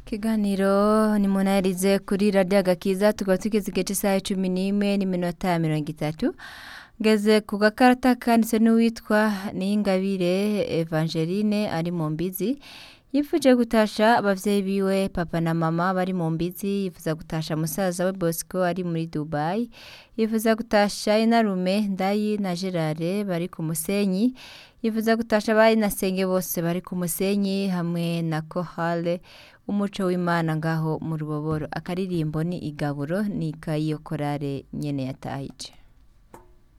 ikiganiro ni munaherize kuri radiyo agakiza tukaba tugeze igice cy'isaha cumi n'imwe n'iminota mirongo itatu ngeze ku gakarita kanditse n'uwitwa niyingabire evangeline ari mu mbizi yifuje gutasha abavyeyi biwe papa na mama bari mu mbizi yifuza gutasha musaza we bosco ari muri dubai yifuza gutasha inarume ndayi na gerare bari ku musenyi yifuza gutasha abari na senge bose bari ku musenyi hamwe na kohale umuco w'imana ngaho mu ruboboro akaririmbo ni igaburo ni kayiyo korale nyene yatahije